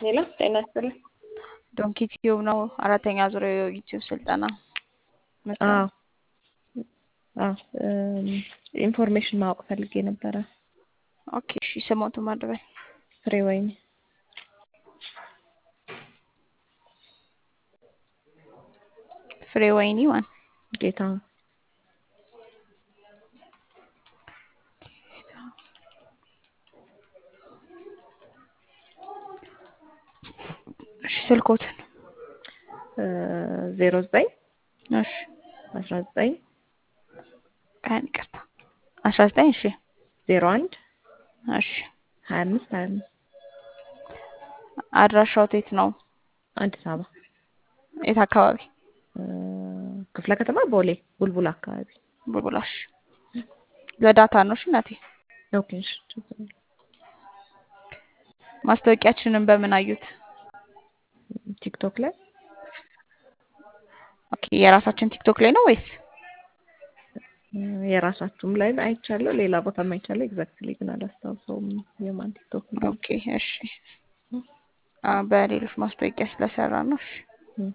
ሌላ ጤና ይስጥልኝ። ዶንኪ ቲዩብ ነው አራተኛ ዙር የዩቲዩብ ስልጠና መስራት አዎ አዎ ኢንፎርሜሽን ማወቅ ፈልጌ ነበረ። ኦኬ እሺ ስሞቱ ማድበል ፍሬ ወይኔ ፍሬ ወይኒ ማን ጌታሁን እሺ ስልኮትን ዜሮ ዘጠኝ እሺ አስራ ዘጠኝ ቀን ይቅርታ አስራ ዘጠኝ እሺ ዜሮ አንድ እሺ ሀያ አምስት ሀያ አምስት አድራሻው የት ነው? አዲስ አበባ የት አካባቢ? ክፍለ ከተማ ቦሌ ቡልቡል አካባቢ። ቡልቡላሽ ለዳታ ነው። እሺ እናቴ ኦኬ እሺ ችግር የለም። ማስታወቂያችንን በምን አዩት? ቲክቶክ ላይ ኦኬ የራሳችን ቲክቶክ ላይ ነው ወይስ የራሳችሁም ላይ አይቻለሁ፣ ሌላ ቦታም አይቻለሁ። ኤግዛክትሊ ግን አላስታውሰውም የማን ቲክቶክ ነው። ኦኬ እሺ አ በሌሎች ማስታወቂያ ስለሰራ ነው። እሺ እም።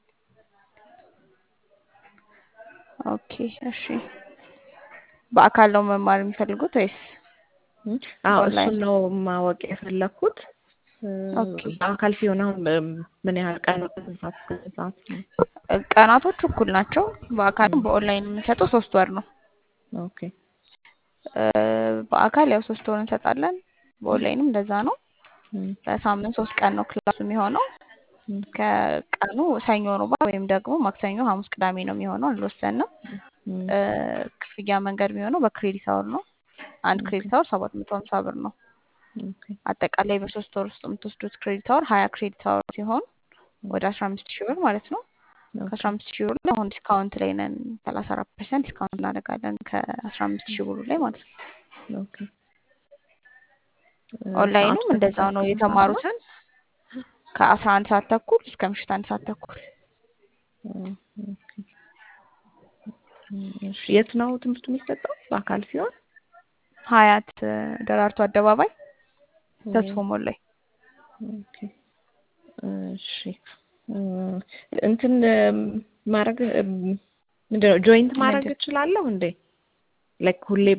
ኦኬ እሺ በአካል ነው መማር የሚፈልጉት ወይስ እም? አዎ ኦንላይን? እሱን ነው ማወቅ የፈለኩት። ኦኬ በአካል ሲሆን አሁን ምን ያህል ቀን ነው? ከስንት ሰዓት እስከ ስንት ሰዓት ነው? ቀናቶች እኩል ናቸው። በአካልም በኦንላይን የምንሰጠው ሶስት ወር ነው። ኦኬ እ በአካል ያው ሶስት ወር እንሰጣለን። በኦንላይንም እንደዛ ነው። እም፣ በሳምንት ሶስት ቀን ነው ክላሱ የሚሆነው። እም፣ ከቀኑ ሰኞ ሮባ ወይም ደግሞ ማክሰኞ፣ ሐሙስ፣ ቅዳሜ ነው የሚሆነው። አልወሰንም። እም። እ ክፍያ መንገድ የሚሆነው በክሬዲት አወር ነው። አንድ ክሬዲት አወር ሰባት መቶ ሀምሳ ብር ነው። ኦኬ አጠቃላይ በሶስት ወር ውስጥ የምትወስዱት ክሬዲት አወር ሀያ ክሬዲት አወር ሲሆን ወደ አስራ አምስት ሺህ ብር ማለት ነው። ከአስራ አምስት ሺህ ብሩ ላይ አሁን ዲስካውንት ላይ ነን። ሰላሳ አራት ፐርሰንት ዲስካውንት እናደርጋለን ከአስራ አምስት ሺህ ብሩ ላይ ማለት ነው። ኦኬ ኦንላይኑም ሰዓቱ እንደዛው ነው። ከስንት ሰዓት ነው? የተማሩትን ከአስራ አንድ ሰዓት ተኩል እስከ ምሽት አንድ ሰዓት ተኩል ኦኬ እሺ የት ነው ትምህርቱ የሚሰጠው? በአካል ሲሆን ሀያት እ ደራርቱ አደባባይ ተስፎ ሞል ላይ ኦኬ እሺ እ እንትን ማድረግ ምንድነው ጆይንት ማድረግ ምንድን እችላለሁ እንዴ? ላይክ ሁሌ